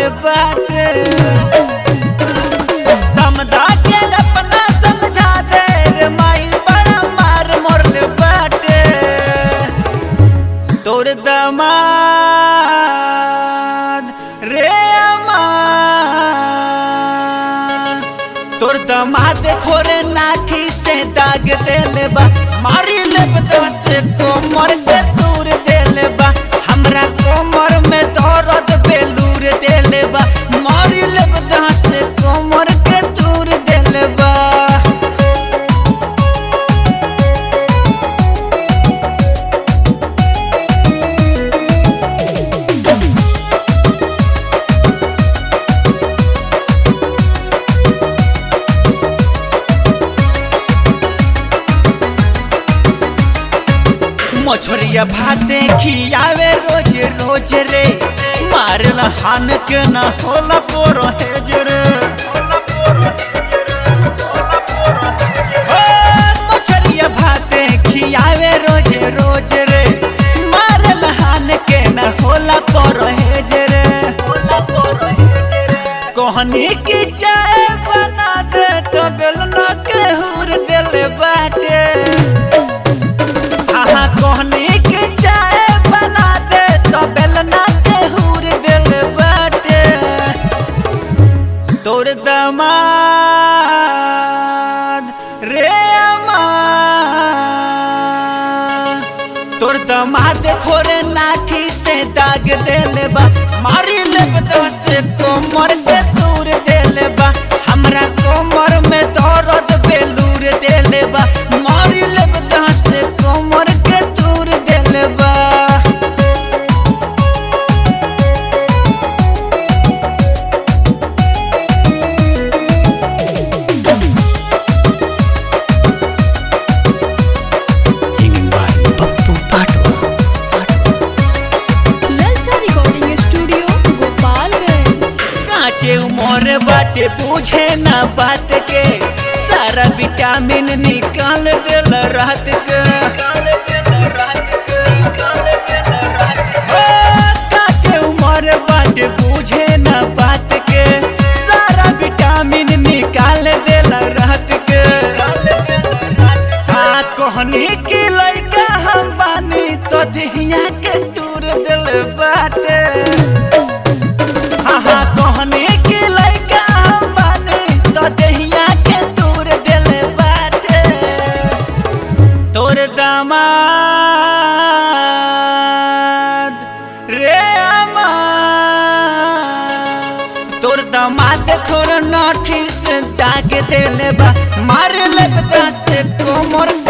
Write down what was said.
बाटे समझा के अपना समझा दे रे माई बड़ा मार मोरले बाटे तोर दमाद रे अमाद तोर दमाद खोरे नाठी से दाग देले बा मारी लेब से कोमर के दूर देले बा हमरा कोमर में दर्द बेलूर देले बा मारी लेब से कोमर के दूर देले बा मछरिया भाते खियावे रोज रोज रे मारल हान के न होला पोरो हेज रे ओ, मछरिया भाते खियावे रोज रोज रे मारल हान के न होला पोरो हेज रे कहनी की चाय बना दे तो बेलना के हुर दिल बाटे आहा कहनी के चाय बना दे तो बेलना के हुर दिल बाटे तोर दमाद रे अमाद तोर दमाद खोरे नाठी से दाग देले बा मारी लेब से कोमर के दूर देले बा हमरा कोमर में दर्द बेलूर देले बा मारी लेब से कोमर के दूर देले बा Singing by Pappu Patu. ललचा रिकॉर्डिंग स्टूडियो गोपालगंज काचे उमर बाटे पूछे ना बात के सारा विटामिन निकाल दिल रात के ओ, काचे उमर बाटे पूछे ना बात के सारा विटामिन निकाल दिल रात के हाँ कहनी की लइका हम बानी तो दिहिया के दूर दिल बाटे हाँ कहने के लइका हम बानी तो दहिया के दूर दिल बाटे तोर दामाद रे अमाद तोर दामाद खोर नठी से दाग देले बा मार लेब से कोमर